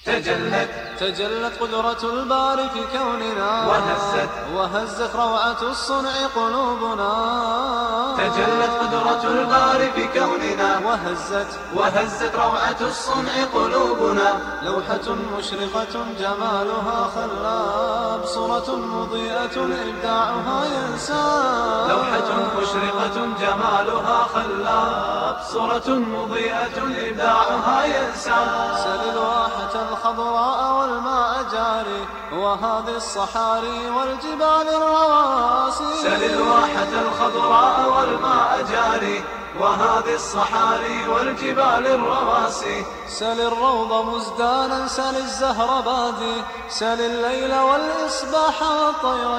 تجلت تجلت قدرة الباري في كوننا وهزت وهزت روعة الصنع قلوبنا تجلت قدرة الباري في كوننا وهزت وهزت روعة الصنع قلوبنا لوحة مشرقة جمالها خلاب صورة مضيئة إبداعها ينساب لوحة مشرقة جمالها خلاب صورة مضيئة إبداعها ينسى سل الواحة الخضراء والماء جاري وهذه الصحاري والجبال الرواسي سل الواحة الخضراء والماء جاري وهذه الصحاري والجبال الرواسي سل الروض مزدانا سل الزهر بادي سل الليل والإصباح والطير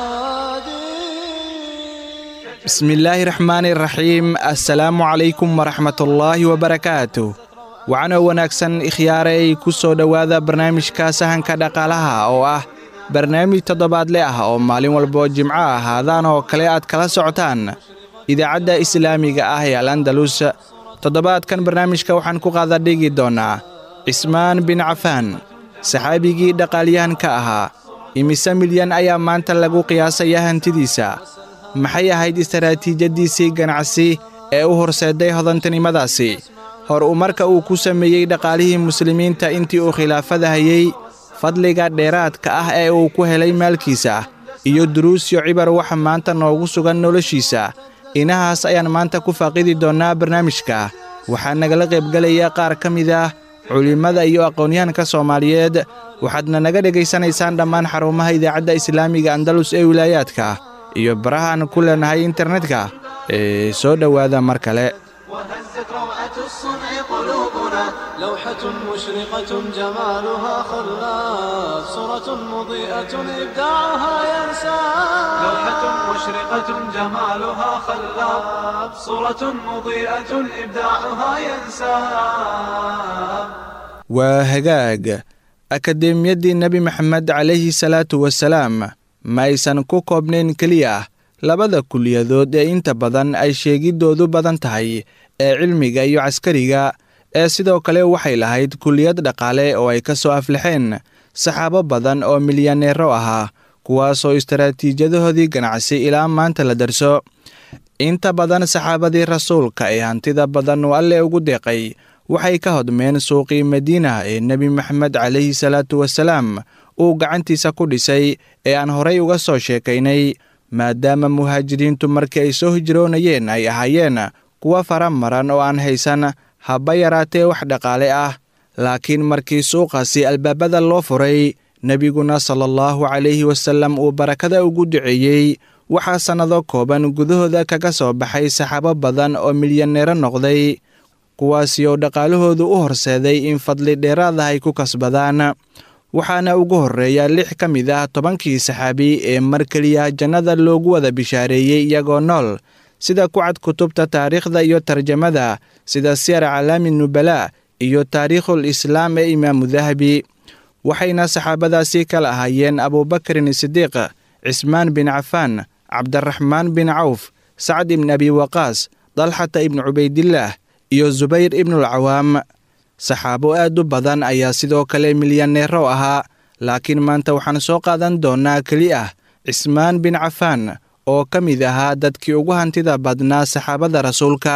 شادي bismillaahi raxmaani raxiim assalaamu calaykum waraxmatullaahi wabarakaatu wacanoo wanaagsan ikhyaareey ku soo dhowaada barnaamijka sahanka dhaqaalaha oo ah barnaamij toddobaadle ah oo maalin walboo jimco ahaadaan oo kale aad kala socotaan idaacadda islaamiga ah ee al andalus toddobaadkan barnaamijka waxaan ku qaadadhigi doonnaa cismaan bin cafaan saxaabigii dhaqaalyahanka ahaa imise milyan ayaa maanta lagu qiyaasaya hantidiisa maxay ahayd istaraatiijadiisii ganacsi ee u horseedday hodantinimadaasi hor uu marka uu ku sameeyey dhaqaalihii muslimiinta intii uu khilaafada hayey fadliga dheeraadka ah ee uu ku helay maalkiisa iyo duruusyo cibar waxa maanta noogu sugan noloshiisa inahaas ayaan maanta ku faaqidi doonnaa barnaamijka waxaa nagala qaybgelaya qaar ka mid ah culimmada iyo aqoonyahanka soomaaliyeed waxaadna naga dhegaysanaysaan dhammaan xarumaha idaacadda islaamiga andalus ee wilaayaadka iyo barahaan ku leenahay internetka ee soo dhowaada mar kale وهزت روعة الصنع قلوبنا لوحة مشرقة جمالها خلاب صورة مضيئة إبداعها ينساب لوحة مشرقة جمالها خلاب صورة مضيئة إبداعها ينساب waa hagaag akadeemiyaddii nebi maxamed calayhi salaatu wasalaam ma aysan ku koobnayn keliya labada kuliyadood ee inta badan ay sheegiddoodu badan tahay ee cilmiga iyo caskariga ee sidoo kale waxay lahayd kuliyad dhaqaale oo ay ka soo aflaxeen saxaabo badan oo milyaneero ahaa kuwaasoo istaraatiijadahoodii ganacsi ilaa maanta la darso inta badan saxaabadii rasuulka ee hantida badan oo alle ugu deeqay waxay ka hodmeen suuqii madiina ee nebi maxamed calayhi salaatu wasalaam uu gacantiisa ku dhisay ee aan horay uga soo sheekaynay maadaama muhaajiriintu markii ay soo hijroonayeen ay ahaayeen kuwa fara maran oo aan haysan haba yaraatee wax dhaqaale ah laakiin markii suuqaasi albaabada loo furay nebiguna sala allahu calayhi wasallam uu barakada ugu duceeyey waxaa sannado kooban gudahooda kaga soo baxay saxaabo badan oo milyaneero noqday kuwaasi oo dhaqaalahoodu u horseeday in fadli dheeraada ay ku kasbadaan waxaana ugu horreeya lix ka mid ah tobankii saxaabi ee mar keliya jannada loogu wada bishaareeyey iyagoo nool sida ku cad kutubta taariikhda iyo tarjamada sida siyar calaami nubalaa iyo taariikhul islaam ee imaamu dahabi waxayna saxaabadaasi kala ahaayeen abuubakarin sidiiq cismaan bin cafaan cabdiraxmaan bin cawf sacd ibn abi waqaas dalxata ibnu cubaydillaah iyo subayr ibnulcawaam saxaabo aad u badan ayaa sidoo kale milyaneero ahaa laakiin maanta waxaan soo qaadan doonnaa keli ah cismaan bin cafaan oo ka mid ahaa dadkii ugu hantida badnaa saxaabada rasuulka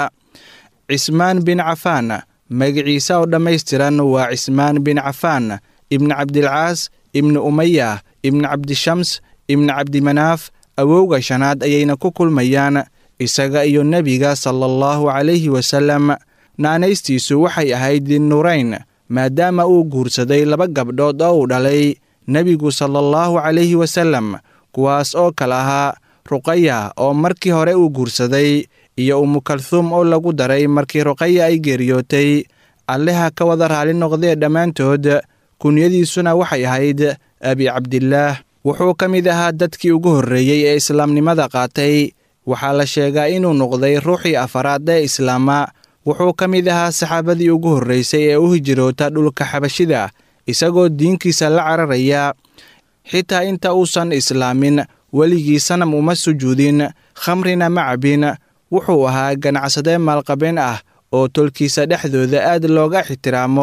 cismaan bin cafaan magiciisa oo dhammaystiran waa cismaan bin cafaan ibni cabdilcaas ibni umaya ibni cabdishams ibni cabdimanaaf awowga shanaad ayayna ku kulmayaan isaga iyo nebiga sala allahu calayhi wasallam naanaystiisu waxay ahayd dinurayn maadaama uu guursaday laba gabdhood oo uu dhalay nebigu sala allahu calayhi wasallam kuwaas oo kale ahaa ruqaya oo markii hore uu guursaday iyo umukalhuum oo lagu daray markii ruqaya ay geeriyootay alleha ka wada raali noqdee dhammaantood kunyadiisuna waxay ahayd abi cabdillaah wuxuu ka mid ahaa dadkii ugu horreeyey ee islaamnimada qaatay waxaa la sheegaa inuu noqday ruuxii afaraad ee islaama wuxuu ka mid ahaa saxaabadii ugu horraysay ee u hijroota dhulka xabashida isagoo diinkiisa la cararaya xitaa inta uusan islaamin weligii sanam uma sujuudin khamrina ma cabin wuxuu ahaa ganacsade maalqabeen ah oo tolkiisa dhexdooda aad looga ixtiraamo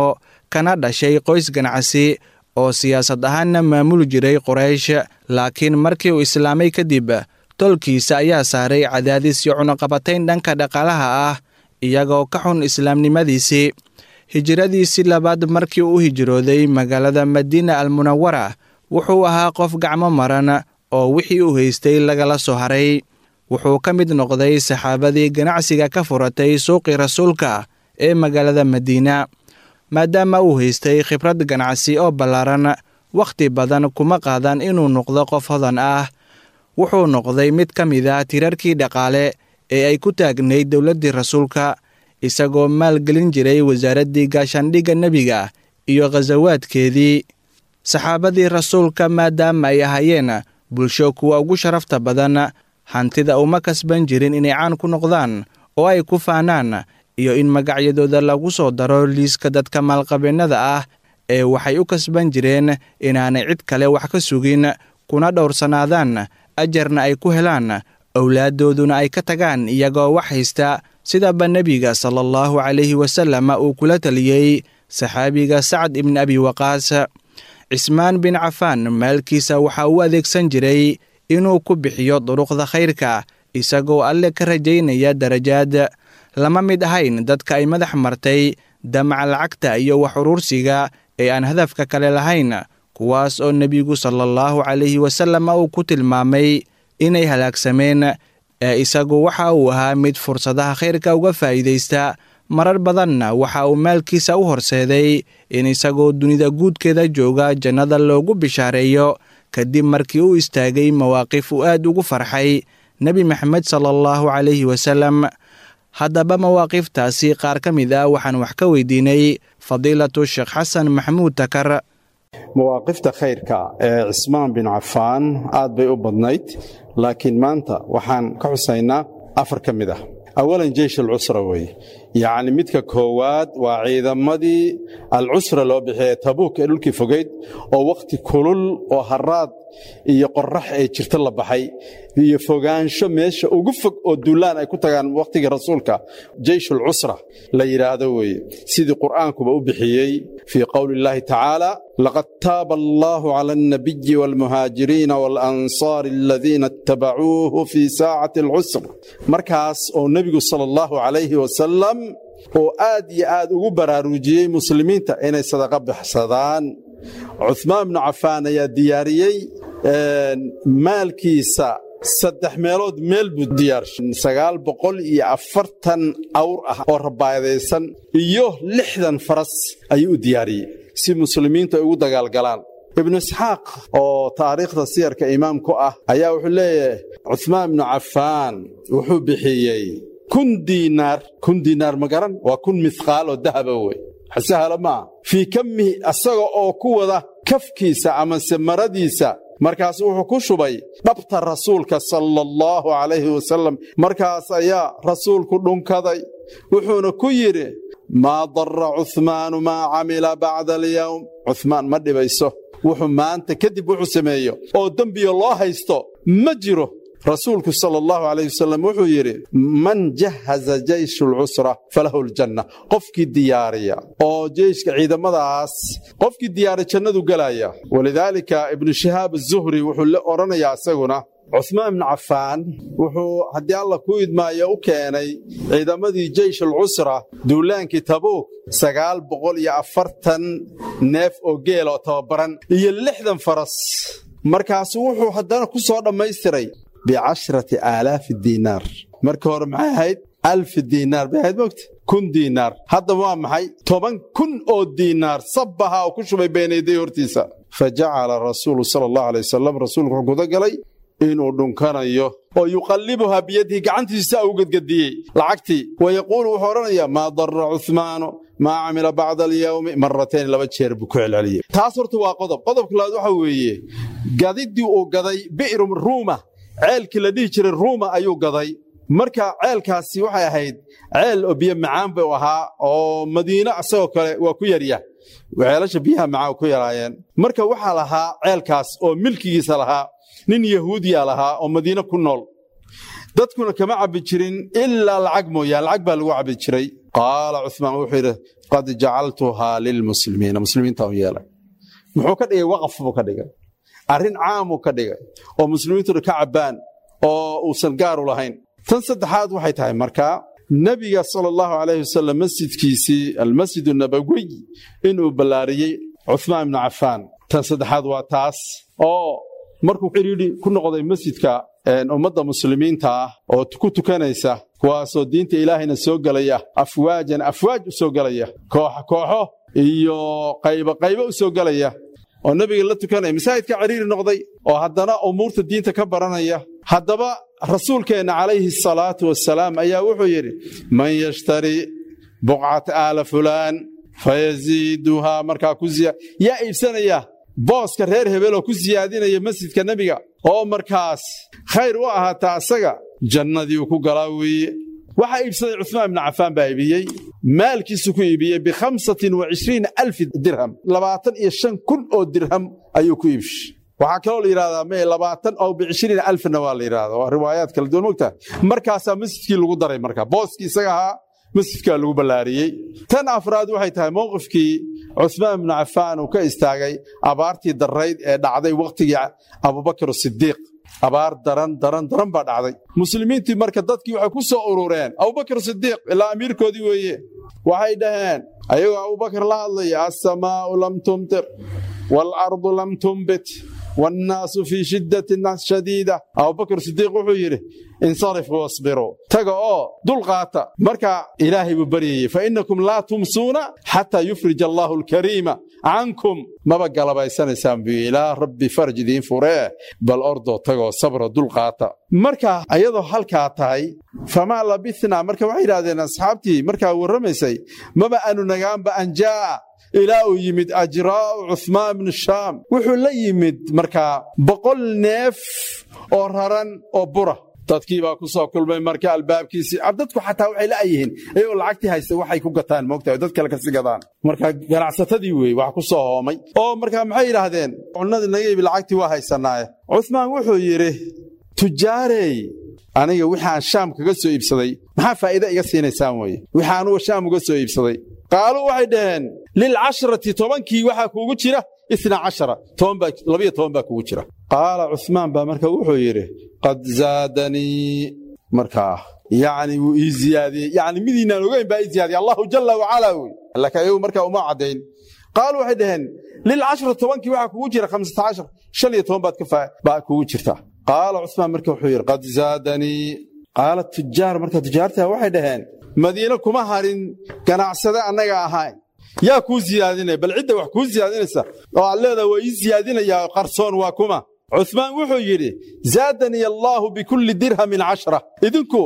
kana dhashay qoys ganacsi oo siyaasad ahaanna maamuli jiray qoraysh laakiin markii uu islaamay kadib tolkiisa ayaa saaray cadaadis iyo cunuqabatayn dhanka dhaqaalaha ah iyagoo ka xun islaamnimadiisii hijiradiisii labaad markii uu hijrooday magaalada madiina almunawara wuxuu ahaa qof gacmo maran oo wixii uu haystay lagala soo haray wuxuu ka mid noqday saxaabadii ganacsiga ka furatay suuqii rasuulka ee magaalada madiina maadaama uu haystay khibrad ganacsi oo ballaaran wakhti badan kuma qaadan inuu noqdo qof hodan ah wuxuu noqday mid ka mid ah tirarkii dhaqaale ee ay ku taagnayd dowladdii rasuulka isagoo maalgelin jiray wasaaraddii gaashaandhigga nebiga iyo khasawaadkeedii saxaabadii rasuulka maadaama ay ahaayeen bulsho kuwa ugu sharafta badan hantida uma kasban jirin inay caan ku noqdaan oo ay ku faanaan iyo in magacyadooda lagu soo daro liiska dadka maalqabeennada ah ee waxay u kasban jireen inaanay cid kale wax ka sugin kuna dhowrsanaadaan ajarna ay ku helaan owlaaddooduna ay ka tagaan iyagoo wax haysta sidaba nebiga sala allahu calayhi wasallam uu kula taliyey saxaabiga sacad ibni abi waqaas cismaan bin cafaan maalkiisa waxa uu adeegsan jiray inuu ku bixiyo duruqda khayrka isagoo alle ka rajaynaya darajaad lama mid ahayn dadka ay madax martay damaca lacagta iyo wax uruursiga ee aan hadafka kale lahayn kuwaas oo nebigu sala allahu calayhi wasallam uu ku tilmaamay inay halaagsameen ee isagu waxa uu ahaa mid fursadaha khayrka uga faa'iidaysta marar badanna waxa uu maalkiisa u horseeday in isagoo dunida guudkeeda jooga jannada loogu bishaareeyo kadib markii uu istaagay mawaaqif uu aad ugu farxay nebi maxamed sala allahu calayhi wasallam haddaba mawaaqiftaasi qaar ka mid ah waxaan wax ka weydiinay fadiilatu sheekh xasan maxamuud takar mawaaqifta khayrka ee cismaan bin cafaan aad bay u badnayd laakiin maanta waxaan ka xusaynaa afar ka mid ah awalan jeysh alcusra weeye yacni midka koowaad waa ciidamadii alcusra loo bixiyay tabuuk ee dhulkii fogayd oo wakhti kulul oo haraad iyo qorax ee jirta la baxay iyo fogaansho meesha ugu fog oo duulaan ay ku tagaan wakhtigii rasuulka jeyshulcusra la yidhaahdo weeye sidii qur'aankuba u bixiyey fii qowli illaahi tacaala laqad taaba allaahu cala alnabiyi waalmuhaajiriina waalansaari aladiina ittabacuuhu fii saacati alcusr markaas oo nebigu sala allahu calayhi wasalam oo aad iyo aad ugu baraarujiyey muslimiinta inay sadaqa baxsadaan cuhmaan bnu cafaan ayaa diyaariyey maalkiisa saddex meelood meel buu diyaarshay sagaal boqol iyo afartan awr ah oo rabaadaysan iyo lixdan faras ayuu u diyaariyey si muslimiintu ay ugu dagaalgalaan ibnu isxaaq oo taariikhda siyarka imaam ku ah ayaa wuxuu leeyahay cuhmaan bnu cafaan wuxuu bixiyey kun diinaar kun diinaar ma garan waa kun mihqaal oo dahaba wey sahla maaha fii kamihi asaga oo ku wada kafkiisa amase maradiisa markaas wuxuu ku shubay dhabta rasuulka sala allahu calayhi wasalam markaas ayaa rasuulku dhunkaday wuxuuna ku yidhi maa darra cuhmaanu maa camila bacda alyowm cuhmaan ma dhibayso wuxuu maanta kadib wuxuu sameeyo oo dembiyo loo haysto ma jiro rasuulku sala allahu calayh wasalam wuxuu yidhi man jahaza jeyshu alcusra falahu aljanna qofkii diyaariya oo jeyshka ciidamadaas qofkii diyaariya jannadu gelaya walidaalika ibnu shihaab azuhri wuxuu la odhanayaa isaguna cuhmaan ibnu cafaan wuxuu haddii alla ku idmaayo u keenay ciidamadii jeysh alcusra duulaankii tabuuk sagaal boqol iyo afartan neef oo geel oo tababaran iyo lixdan faras markaasu wuxuu haddana ku soo dhammaystiray bicashrati aalaafi diinaar marka hore maxay ahayd alfi diinaar bay ahayd mogta kun diinaar haddaba waa maxay toban kun oo diinaar sabbaha oo ku shubay beenayday hortiisa fa jacala rasuulu sala allahu alay wasalam rasuulku wuxuu gudagalay inuu dhunkanayo oo yuqallibuhaa biyadihi gacantiisa u gedgediyey lacagtii wa yaquulu wuxuu odhanayaa maa darra cuhmaanu maa camila bacda alyowmi maratayn laba jeer buu ku celceliyey taas horta waa qodob qodobka labaad waxa weeye gadiddii uu gaday bi'ru ruuma ceelkii la dhihi jiray ruuma ayuu gaday marka ceelkaasi waxay ahayd ceel oo biyo macaan buu ahaa oo madiine isagoo kale waa ku yarya ceelasha biyaha macaan ku yaraayeen marka waxaa lahaa ceelkaas oo milkigiisa lahaa nin yahuudiya lahaa oo madiine ku nool dadkuna kama cabbi jirin ilaa lacag mooyaan lacag baa lagu cabbi jiray qaala cuhmaan wuxuu yidhi qad jacaltuhaa lilmuslimiina muslimiinta u yeelay muxuu ka dhigay waqaf buu ka dhigay arrin caamuu ka dhigay oo muslimiintuna ka cabbaan oo uusan gaaru lahayn tan saddexaad waxay tahay markaa nebiga sala allahu calayhi wasalam masjidkiisii almasjid nabawiy inuu ballaariyey cuhmaan ibnu cafaan tan saddexaad waa taas oo markuu xidhiidhi ku noqday masjidka ummadda muslimiinta ah oo ku tukanaysa kuwaasoo diinta ilaahayna soo gelaya afwaajan afwaaj u soo gelaya kooxo kooxo iyo qaybo qaybo u soo gelaya oo nebiga la tukanaya masaajidka ciriiri noqday oo haddana umuurta diinta ka baranaya haddaba rasuulkeenna calayhi asalaatu wassalaam ayaa wuxuu yidhi man yashtari buqcata aala fulaan fayaziiduhaa markaa ku yaa iibsanaya booska reer hebeloo ku siyaadinaya masjidka nebiga oo markaas khayr u ahaataa asaga jannadii uu ku galaa weeye waxaa iibsaday cuhmaan ibnu cafaan baa iibiyey maalkiisu ku iibiyey bikhamsatin wa cishriina alfi dirham labaatan iyo shan kun oo dirham ayuu ku iibshay waxaa kaloo la yidhahdaa me labaatan oo bicishriina alfna waa la yidhahda waa riwaayaad kala duwan mogtaha markaasaa masjidkii lagu daray marka booskii isaga ahaa masjidkaa lagu ballaariyey tan afraad waxay tahay mowqifkii cuhmaan ibnu cafaan uu ka istaagay abaartii darrayd ee dhacday wakhtigii abubakar sidiiq abaar daran daran daran baa dhacday muslimiintii marka dadkii waxay ku soo urureen abubakar sidiiq ilaa amiirkoodii weeye waxay dhaheen ayagoo abubakar la hadlaya assamaa'u lam tumtir waalardu lam tumbit wannaasu fii shiddatin shadiida abubakar sidiiq wuxuu yidhi insarifuu wasbiruu taga oo dul qaata marka ilaahay buu baryayey fa innakum laa tumsuuna xataa yufrij allaahu alkariima cankum maba galabaysanaysaan buu ilaa rabbi faraj idiin furee bal ordoo tagoo sabra dul qaata marka ayadoo halkaa tahay famaa labithnaa marka waxay yidhahdeen asxaabtii markaa warramaysay maba aanu nagaanba anjaa'a ilaa uu yimid ajraa'u cuhmaan bnu shaam wuxuu la yimid markaa boqol neef oo raran oo bura dadkii baa ku soo kulmay marka albaabkiisii dadku xataa waxay la'yihiin iyagoo lacagtii haysta waxay ku gataan moogtahay dad kale kasi gadaan marka ganacsatadii weeye wax ku soo hoomay oo markaa maxay yidhaahdeen cunnadii naga ibi lacagtii waa haysanaaye cuhmaan wuxuu yidhi tujaarey aniga wixaan shaam kaga soo iibsaday maxaa faa'iida iga siinaysaan weye wixii anuga shaam uga soo iibsaday qaaluu waxay dhaheen lilcashrati tobankii waxaa kuugu jira ina cashara labiyo toban baa kugu jira qaala cuhmaan baa marka wuxuu yidhi qad zaadanii markaa yacni wuu ii ziyaadiyey yacni midiinaan ogeyn baa ii ziyaadiyey allahu jalla wacalaa wey laakiin ayagu markaa uma caddayn qaaluu waxay dhaheen lilcashra tobankii waxaa kugu jira khamsata cashar shan iyo toban baad baa kugu jirta qaala cuhmaan marka wuxuu yidhi qad zaadanii qaala tujaar marka tujaartaa waxay dhaheen madiine kuma harin ganacsade annaga ahayn yaa kuu siyaadinaya bal cidda wax kuu siyaadinaysa oo aad leedaha waa ii siyaadinayaa qarsoon waa kuma cuhmaan wuxuu yidhi zaadanii allaahu bikulli dirhamin cashra idinku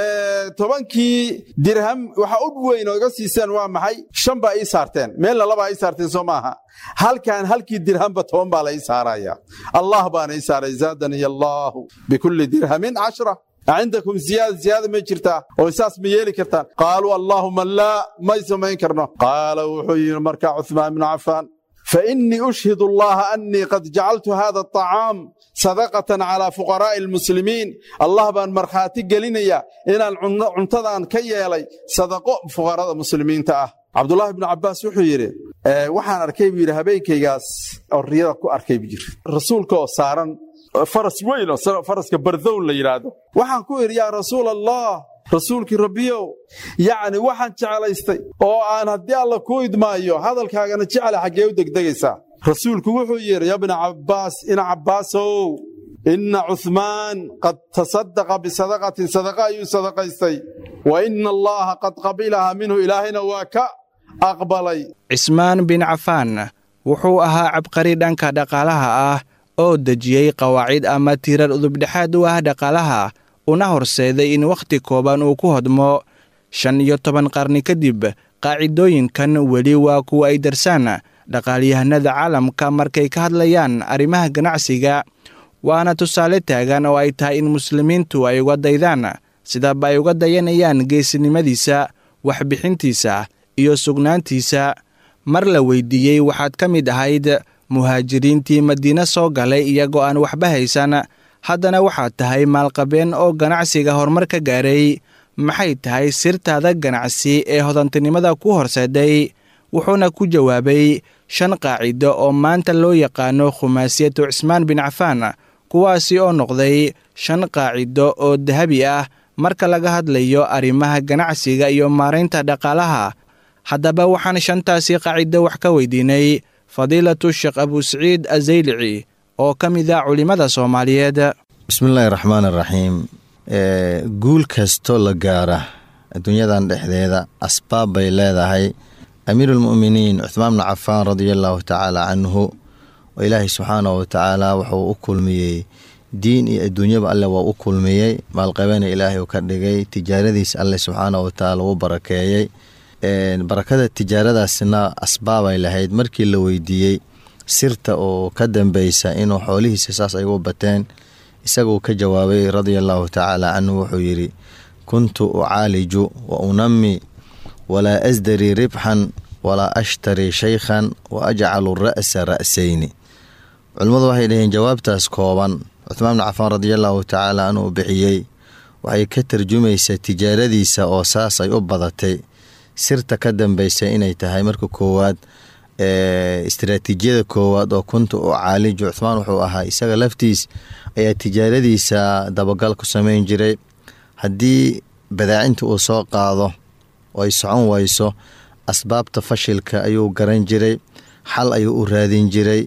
tobankii dirham waxa u weyn oo iga siiseen waa maxay shan baa ii saarteen meelna labaa ii saarteen soo maaha halkan halkii dirhamba toban baa la ii saaraya allah baana ii saaray zaadanii allaahu bikulli dirhamin cashra cindakum ziyaada ziyaada may jirtaa oo saas ma yeeli kartaan qaaluu allaahuma laa may samayn karno qaala wuxuu yidhi markaa cuhmaan ibnu cafaan fainii ushhidu allaha annii qad jacaltu hada aطacaam sadaqatan calaa fuqaraa'i almuslimiin allah baan markhaati gelinaya inaan cuntadan ka yeelay sadaqo fuqarada muslimiinta ah cabdulaahi bnu cabbaas wuxuu yidhi waxaan arkay buu yidhi habeenkaygaas oo riyada ku arkay buu yidhi rasuulka oo saaran faras weyn oo faraska bardown la yidhaahdo waxaan ku idhi yaa rasuul allah rasuulkii rabbiyow yacni waxaan jeclaystay oo aan haddii alla kuu idmaayo hadalkaagana jecla xaggee u degdegaysaa rasuulku wuxuu yidhi ya bna cabbaas ina cabbaasow inna cuhmaan qad tasadaqa bisadaqatin sadaqa ayuu sadaqaystay wa ina allaha qad qabilaha minhu ilaahayna waa ka aqbalay cismaan bin cafaan wuxuu ahaa cabqari dhanka dhaqaalaha ah oo dejiyey qawaacid ama tiirar udubdhexaad u ah dhaqaalaha una horseeday in wakhti kooban uu ku hodmo shan iyo toban qarni kadib qaacidooyinkan weli waa kuwa ay darsaan dhaqaalyahanada caalamka markay ka hadlayaan arrimaha ganacsiga waana tusaale taagan oo ay tahay in muslimiintu ay uga daydaan sidaba ay uga dayanayaan geesinimadiisa waxbixintiisa iyo sugnaantiisa mar la weydiiyey waxaad ka mid ahayd muhaajiriintii madiine soo galay iyagoo aan waxba haysan haddana waxaad tahay maalqabeen oo ganacsiga horumar ka gaaray maxay tahay sirtaada ganacsi ee hodantinimada ku horseeday wuxuuna ku jawaabay shan qaacido oo maanta loo yaqaano khumaasiyatu cismaan bin cafaan kuwaasi oo noqday shan qaacido oo dahabi ah marka laga hadlayo arrimaha ganacsiga iyo maaraynta dhaqaalaha haddaba waxaan shantaasi qaacido wax ka weydiinay fadiilatu sheekh abusaciid azaylici oo ka mid ah culimmada soomaaliyeed bismillaahi raxmaan araxiim guul kastoo la gaara adduunyadan dhexdeeda asbaab bay leedahay amiiruulmu'miniin cuhmaan bnu cafaan radia allaahu tacaala canhu oo ilaahay subxaanahu watacaala wuxuu u kulmiyey diin iyo adduunyaba alle waa u kulmiyey maalqabena ilaahay uu ka dhigay tijaaradiis alle subxaanahu watacaala uu barakeeyey barakada tijaaradaasna asbaabay lahayd markii la weydiiyey sirta oo ka dambeysa inuu xoolihiisa saas ay u bateen isaguu ka jawaabay radia allaahu tacaala canhu wuxuu yidhi kuntu ucaaliju wa unami walaa asdarii ribxan walaa ashtarii shaykhan wa ajcalu ra'sa ra'sayni culimmadu waxay dhaheen jawaabtaas kooban cuhmaan bnu cafaan radiallaahu tacaala anuu bixiyey waxay ka tarjumaysaa tijaaradiisa oo saas ay u badatay sirta ka dambeysa inay tahay marka koowaad istaraatiijiyada koowaad oo kunta u caaliju cuhmaan wuxuu ahaa isaga laftiis ayaa tijaaradiisa dabagal ku sameyn jiray haddii badaacinta uu soo qaado oo ay socon wayso asbaabta fashilka ayuu garan jiray xal ayuu u raadin jiray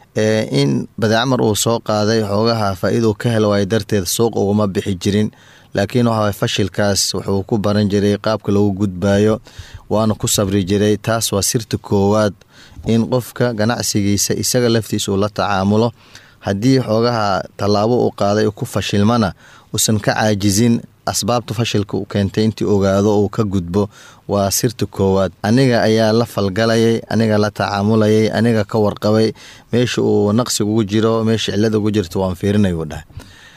in badaac mar uu soo qaaday xoogaha faa-iduu ka hel waayo darteed suuq uguma bixi jirin laakiin waxa fashilkaas wuxuu ku baran jiray qaabka lagu gudbaayo waana ku sabri jiray taas waa sirta koowaad in qofka ganacsigiisa isaga laftiisa uu la tacaamulo haddii xoogaha tallaabo uu qaaday ku fashilmana uusan ka caajizin asbaabta fashilka u keentay intii ogaado uu ka gudbo waa sirta koowaad aniga ayaa la falgalayay aniga la tacaamulayay aniga ka warqabay meesha uu naqsiga ugu jiro meesha cilada ugu jirto waan fiirinay uu dhahay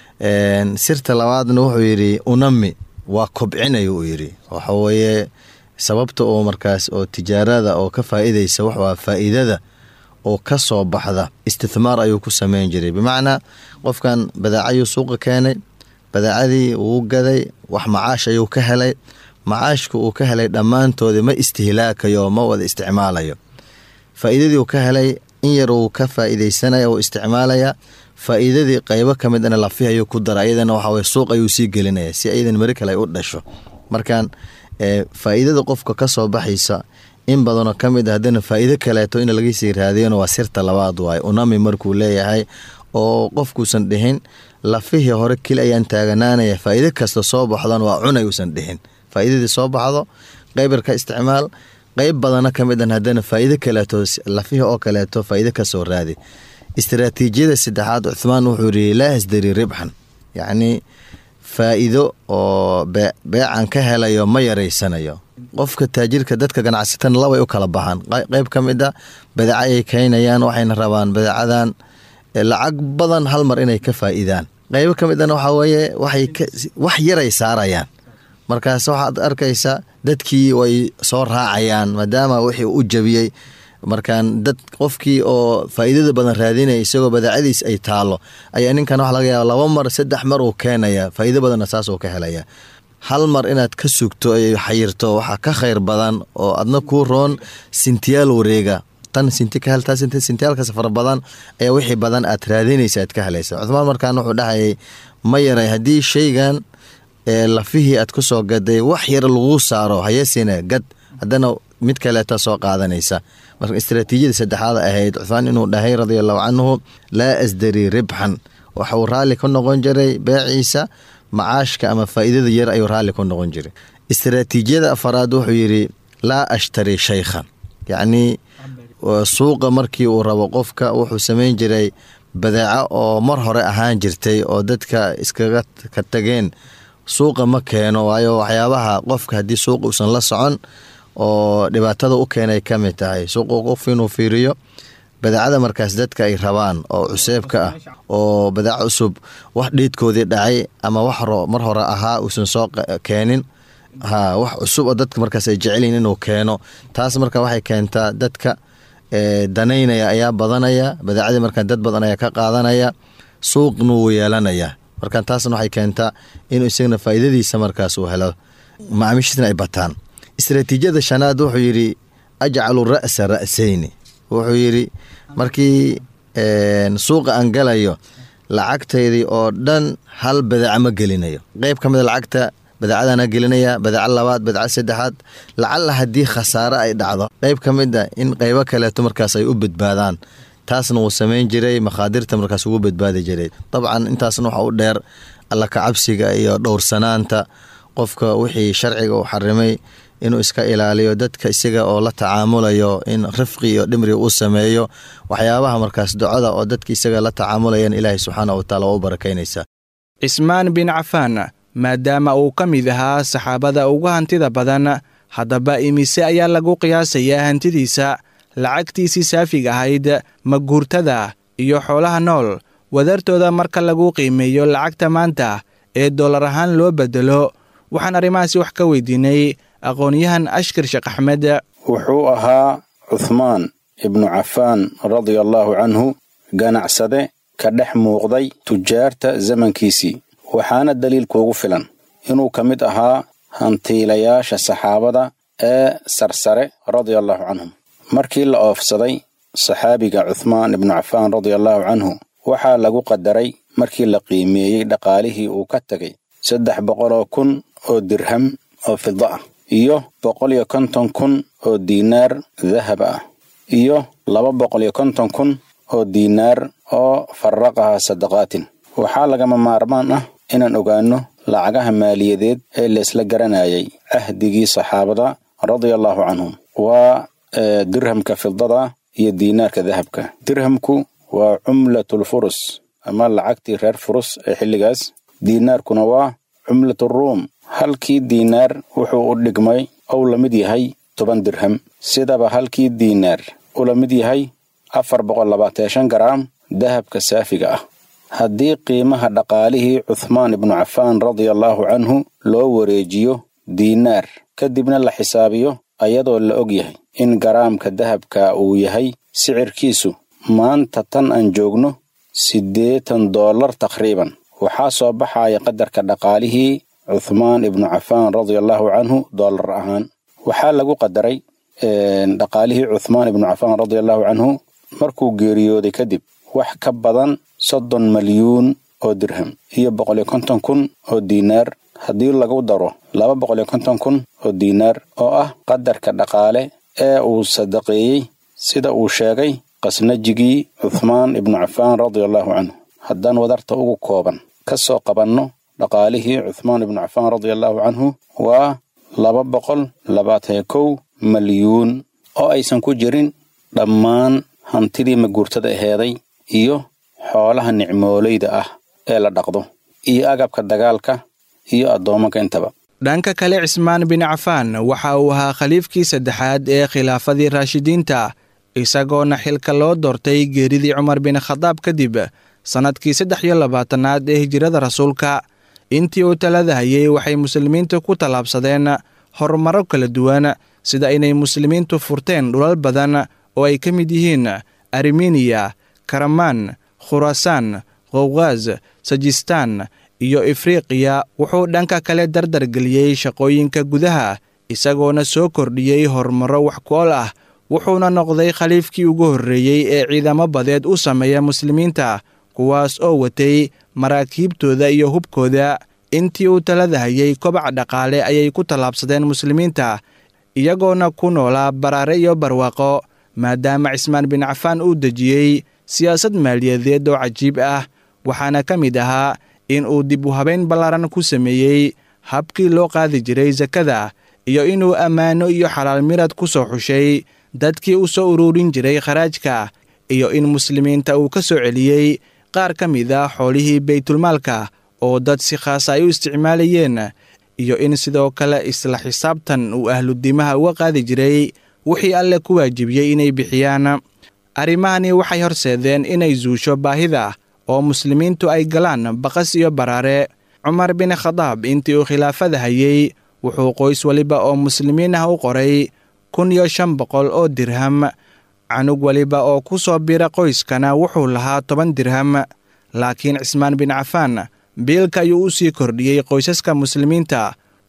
sirta labaadna wuxuu yidhi unami waa kobcinay uu yidhi waxaweye sababta oo markaas oo tijaarada oo ka faa-ideysa waxwaa faa-iidada oo ka soo baxda istithmaar ayuu ku sameyn jiray bimacnaa qofkan badaacayuu suuqa keenay badaacadii wuu gaday wax macaash ayuu ka helay macaashka uu ka helay dhammaantoodii ma istihlaakayo ma wada isticmaalayo faa-iidadii uu ka helay in yar uu ka faa-ideysanaya uu isticmaalaya faa-iidadii qaybo ka midana lafihi ayuu ku dara ayadana waxaweye suuq ayuu sii gelinaya si ayadan mari kale ay u dhasho markan faa-iidada qofka ka soo baxaysa in badanoo ka mid a haddana faa-iido kaleeto in lagasii raadiyona waa sirta labaad waaye unami markuu leeyahay oo qofkuusan dhihin lafihii hore keli ayaan taaganaanaya faa-iido kasta soo baxdan waa cunay uusan dhihin faa-iidadii soo baxdo qeybar ka isticmaal qeyb badana ka mid an haddana faa-iido kaleeto lafihii oo kaleeto faa-iido kasoo raadi istaraatiijiyada saddexaad cuhmaan wuxuu yidhi laa asdari ribxan yacnii faa-iido oo beecan ka helayo ma yaraysanayo qofka taajirka dadka ganacsatana labay u kala baxaan qeyb ka mid a badeeca ayay kaynayaan waxayna rabaan badeecadan lacag badan hal mar inay ka faa-iidaan qeybo ka midana waxaa weeye waxay wax yaray saarayaan markaas waxaad arkaysa dadkii way soo raacayaan maadaama wixii u jabiyey markaan dad qofkii oo faa-iidada badan raadinaya isagoo badeecadiis ay taalo ayaa ninkan waxa laga yaaba laba mar saddex mar uu keenaya faa-iido badanna saas uu ka helaya hal mar inaad ka sugto ay xayirto waxaa ka khayr badan oo adna kuu roon sintiyaal wareega tan sinti ka heltaa sintiyaalkas fara badan ayaa wixii badan aad raadinaysa aad ka helaysa cuhmaan markaan wuxuu dhahayay ma yaray haddii shaygan lafihii aad ku soo gaday wax yar laguu saaro hayesina gad haddana mid kaleeta soo qaadanaysa marka istaraatiijiyada saddexaad ahayd cuhmaan inuu dhahay radia allahu canhu laa asdari ribxan waxuu raalli ku noqon jiray beeciisa macaashka ama faa-iidada yar ayuu raalli ku noqon jiray istaraatiijiyada afaraad wuxuu yidhi laa ashtari shaykhan yacnii suuqa markii uu rabo qofka wuxuu samayn jiray badeeco oo mar hore ahaan jirtay oo dadka iskaga ka tageen suuqa ma keeno waayo waxyaabaha qofka haddii suuqa uusan la socon oo dhibaatada u keenay ka mid tahay suuqa qof inuu fiiriyo badeecada markaas dadka ay rabaan oo cuseebka ah oo badeeco cusub wax dhiidkoodii dhacay ama wax mar hore ahaa uusan soo keenin ha wax cusub oo dadka markaas ay jecelyihin inuu keeno taas marka waxay keentaa dadka danaynaya ayaa badanaya badeecadii markaa dad badan ayaa ka qaadanaya suuqna wuu yeelanaya marka taasna waxay keentaa inuu isagana faa'iidadiisa markaas uu helo macaamiishiisna ay bataan istaraatiijiyada shanaad wuxuu yidhi ajcalu ra'sa ra'sayni wuxuu yidhi markii suuqa aan galayo lacagtaydii oo dhan hal badeeca ma gelinayo qeyb ka mida lacagta badeecadana gelinaya badeeca labaad badeeca saddexaad lacalla haddii khasaare ay dhacdo qeyb ka mid a in qeybo kaleeto markaas ay u badbaadaan taasna wuu samayn jiray makhaadirta markaas ugu badbaadi jiray dabcan intaasna waxa u dheer alla kacabsiga iyo dhowrsanaanta qofka wixii sharciga uu xarimay inuu iska ilaaliyo dadka isaga oo la tacaamulayo in rifqi iyo dhimri uu sameeyo waxyaabaha markaas ducada oo dadka isaga la tacaamulayan ilaahay subxaana wataala waa u barakaynaysaa cismaan bin cafaan maadaama uu ka mid ahaa saxaabada ugu hantida badan haddaba imise ayaa lagu qiyaasayaa hantidiisa lacagtiisii saafiga ahayd maguurtada iyo xoolaha nool wadartooda marka lagu qiimeeyo lacagta maanta ee dollar ahaan loo bedelo waxaan arrimahaasi wax ka weydiinay aqoon-yahan ashkar sheekh axmed wuxuu ahaa cuhmaan ibnu cafaan radia allaahu canhu ganacsade ka dhex muuqday tujaarta zamankiisii waxaana daliil kuugu filan inuu ka mid ahaa hantiilayaasha saxaabada ee sarsare radia allaahu canhum markii la oofsaday saxaabiga cuhmaan ibnu cafaan radia allaahu canhu waxaa lagu qadaray markii la qiimeeyey dhaqaalihii uu ka tegay saddex boqoloo kun oo dirham oo fida ah iyo boqol iyo konton kun oo diinaar dahab ah iyo laba boqol iyo konton kun oo diinaar oo faraqaha sadaqaatin waxaa lagama maarmaan ah inaan ogaanno lacagaha maaliyadeed ee laysla garanayay cahdigii saxaabada radia allaahu canhum waa dirhamka fidada iyo diinaarka dahabka dirhamku waa cumlatulfurus ama lacagtii reer furus ee xilligaas diinaarkuna waa cumlaturuum halkii diinaar wuxuu u dhigmay ou la mid yahay toban dirham sidaba halkii diinaar u la mid yahay afar boqol labaatan shan garaam dahabka saafiga ah haddii qiimaha dhaqaalihii cuhmaan ibnu cafaan radia allaahu canhu loo wareejiyo diinaar kadibna la xisaabiyo ayadoo la og yahay in garaamka dahabka uu yahay sicirkiisu maanta tan aan joogno siddeetan dollar taqriiban waxaa soo baxaya qadarka dhaqaalihii cuhmaan ibnu cafaan radia allaahu canhu dollar ahaan waxaa lagu qadaray dhaqaalihii cuhmaan ibnu cafaan radia allaahu canhu markuu geeriyooday kadib wax ka badan soddon malyuun oo dirham iyo boqol iyo konton kun oo diinaar haddii lagu daro laba boqol iyo konton kun oo diinaar oo ah qadarka dhaqaale ee uu sadaqeeyey sida uu sheegay qasnajigii cuhmaan ibnu cafaan radia allaahu canhu haddaan wadarta ugu kooban ka soo qabanno dhaqaalihii cuhmaan ibnu cafaan radia allaahu canhu waa laba boqol labaatan kow malyuun oo aysan ku jirin dhammaan hantidii maguurtada aheeday iyo xoolaha nicmoolayda ah ee la dhaqdo iyo agabka dagaalka iyo addoomanka intaba dhanka kale cismaan bin cafaan waxa uu ahaa khaliifkii saddexaad ee khilaafadii raashidiinta isagoona xilka loo doortay geeridii cumar bin khadaab kadib sannadkii saddex iyo labaatanaad ee hijirada rasuulka intii uu talada hayay waxay muslimiintu ku tallaabsadeen horumaro kala duwan sida inay muslimiintu furteen dhulal badan oo ay ka mid yihiin armeniya karamaan khurasaan qowqaas sajistaan iyo ifriqiya wuxuu dhanka kale dardargeliyey shaqooyinka gudaha isagoona soo kordhiyey horumaro wax ku-ol ah wuxuuna noqday khaliifkii ugu horreeyey ee ciidamo badeed u sameeya muslimiinta kuwaas oo watay maraakiibtooda iyo hubkooda intii uu talada hayay kobac dhaqaale ayay ku tallaabsadeen muslimiinta iyagoona ku noolaa baraare iyo barwaaqo maadaama cismaan bin cafaan uu dejiyey siyaasad maaliyadeed oo cajiib ah waxaana ka mid ahaa in uu dib u habayn ballaaran ku sameeyey habkii loo qaadi jiray sakada iyo inuu ammaano iyo xalaal mirad ku soo xushay dadkii u soo uruurin jiray kharaajka iyo in muslimiinta uu ka soo celiyey qaar ka mid a xoolihii baytulmaalka oo dad si khaasa ay u isticmaalayeen iyo in sidoo kale isla xisaabtan uu ahludimaha uga qaadi jiray wixii alle ku waajibiyey inay bixiyaan arrimahani waxay horseedeen inay zuusho baahida oo muslimiintu ay galaan baqas iyo baraare cumar bin khadaab intii uu khilaafada hayey wuxuu qoys weliba oo muslimiin ah u qoray kun iyo shan boqol oo dirham canug weliba oo ku soo bira qoyskana wuxuu lahaa toban dirham laakiin cismaan bin cafaan biilka ayuu u sii kordhiyey qoysaska muslimiinta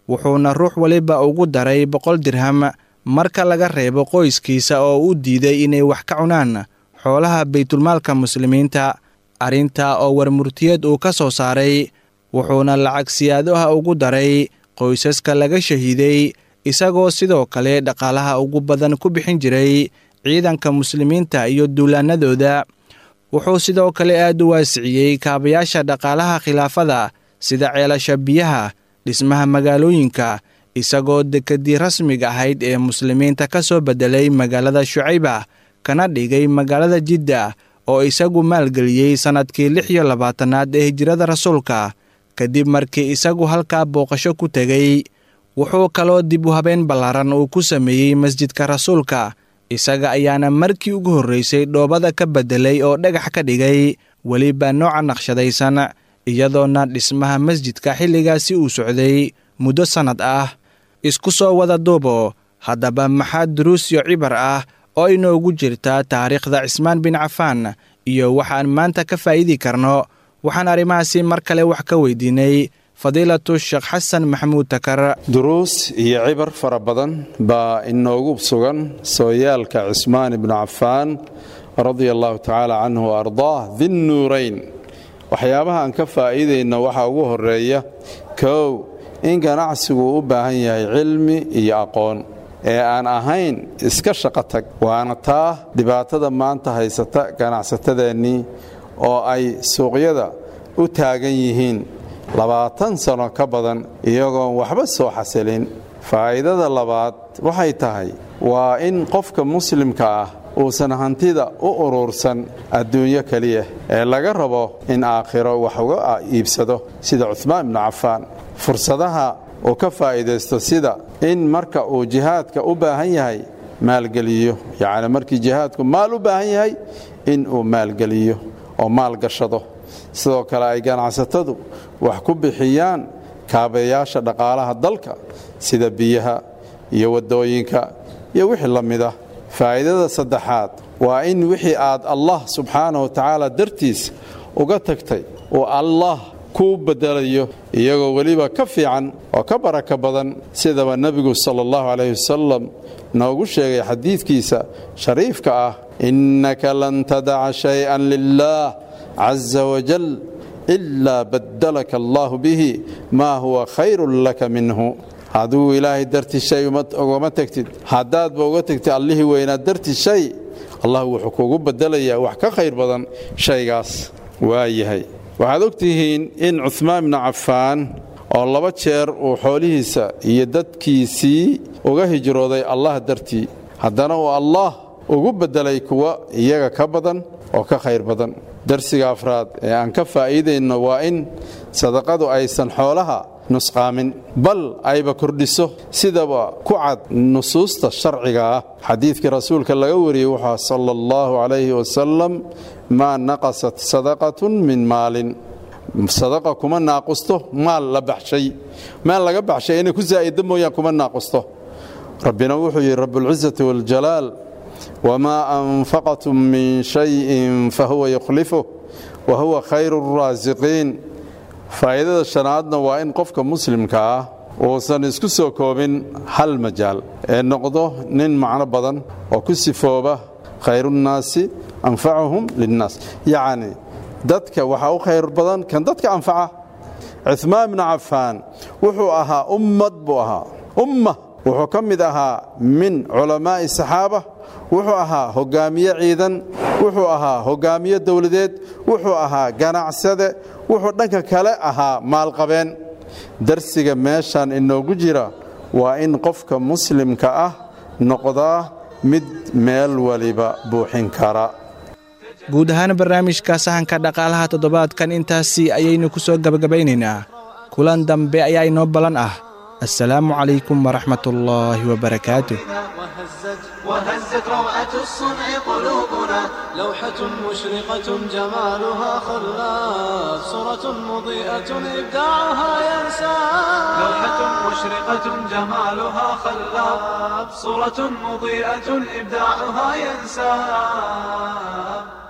wuxuuna ruux waliba ugu daray boqol dirham marka laga reebo qoyskiisa oo u diiday inay wax ka cunaan xoolaha baytulmaalka muslimiinta arrintaa oo warmurtiyeed uu ka soo saaray wuxuuna lacag siyaado ah ugu daray qoysaska laga shahiiday isagoo sidoo kale dhaqaalaha ugu badan ku bixin jiray ciidanka muslimiinta iyo duulaanadooda wuxuu sidoo kale aad u waasiciyey kaabayaasha dhaqaalaha khilaafada sida ceelasha biyaha dhismaha magaalooyinka isagoo dekedii rasmiga ahayd ee muslimiinta ka soo beddelay magaalada shucayba kana dhigay magaalada jidda oo isagu maalgeliyey sannadkii lix iyo labaatanaad ee hijrada rasuulka kadib markii isagu halkaa booqasho ku tegey wuxuu kaloo dib u habeen ballaaran uu ku sameeyey masjidka rasuulka isaga ayaana markii ugu horraysay dhoobada ka beddelay oo dhagax ka dhigay weliba nooca naqshadaysan iyadoona dhismaha masjidka xilligaasi uu socday muddo sannad ah isku soo wada duubo haddaba maxaa duruus iyo cibar ah oo inoogu jirta taariikhda cismaan bin cafaan iyo waxaan maanta ka faa'iidi karno waxaan arrimahaasi mar kale wax ka weydiinay fadiilatu sheekh xasan maxamuud takar duruus iyo cibar fara badan baa inoogu sugan sooyaalka cismaan ibnu cafaan radia allahu tacaala canhu wa ardaah dinnuurayn waxyaabaha aan ka faa'iidayno waxaa ugu horeeya kow in ganacsigu u baahan yahay cilmi iyo aqoon ee aan ahayn iska shaqo tag waana taa dhibaatada maanta haysata ganacsatadeennii oo ay suuqyada u taagan yihiin labaatan sano ka badan iyagoon waxba soo xasilin faa'iidada labaad waxay tahay waa in qofka muslimka ah uusan hantida u urursan adduunyo keliya ee laga rabo in aakhiro wax uga iibsado sida cuhmaan ibnu cafaan fursadaha uu ka faa'iidaysto sida in marka uu jihaadka u baahan yahay maalgeliyo yacni markii jihaadku maal u baahan yahay in uu maalgeliyo oo maal gashado sidoo kale ay ganacsatadu wax ku bixiyaan kaabayaasha dhaqaalaha dalka sida biyaha iyo waddooyinka iyo wixii la mida faa'iidada saddexaad waa in wixii aad allah subxaana wa tacaala dartiis uga tagtay oo allah kuu bedelayo iyagoo weliba ka fiican oo ka baraka badan sidaba nebigu sala allahu calayhi wasalam noogu sheegay xadiidkiisa shariifka ah innaka lan tadaca shay-an lilah caza wajal ilaa badalaka allahu bihi maa huwa khayrun laka minhu hadduu ilaahay darti shay ugama tegtid haddaadba uga tegtid allihii weynaa darti shay allah wuxuu kugu bedelayaa wax ka khayr badan shaygaas waa yahay waxaad og tihiin in cuhmaan ibnu cafaan oo laba jeer uu xoolihiisa iyo dadkiisii uga hijrooday allah dartii haddana uu allah ugu beddelay kuwa iyaga ka badan oo ka khayr badan darsiga afraad ee aan ka faa'iidayno waa in sadaqadu aysan xoolaha nusqaamin bal ayba kordhiso sidaba ku cad nusuusta sharciga ah xadiidkii rasuulka laga wariyey wuxua sala allahu calayhi wasalam maa naqasat sadaqatun min maalin sadaqa kuma naaqusto maal la baxshay maal laga baxshay inay ku zaa'ida mooyaan kuma naaqusto rabbina wuxuu yidhi rabbulcizati waljalaal wamaa anfaqatum min shayin fahuwa yukhlifuh wa huwa khayru raasiqiin faa'iidada shanaadna waa in qofka muslimka ah uusan isku soo koobin hal majaal ee noqdo nin macno badan oo ku sifooba khayrunnaasi anfacuhum linnaas yacni dadka waxaa u khayr badan kan dadka anfaca cuhmaan bnu cafaan wuxuu ahaa ummad buu ahaa umma wuxuu ka mid ahaa min culamaa'i saxaaba wuxuu ahaa hogaamiye ciidan wuxuu ahaa hogaamiye dowladeed wuxuu ahaa ganacsade wuxuu dhanka kale ahaa maalqabeen darsiga meeshan inoogu jira waa in qofka muslimka ah noqdaa mid meel waliba buuxin kara guud ahaan barnaamijka sahanka dhaqaalaha toddobaadkan intaasi ayaynu ku soo gebagabaynaynaa kulan dambe ayaa inoo ballan ah assalaamu calaykum waraxmat ullaahi wabarakaatuh وهزت وهزت روعة الصنع قلوبنا لوحة مشرقة جمالها خلاف صورة مضيئة إبداعها ينسى لوحة مشرقة جمالها خلاب صورة مضيئة إبداعها ينساب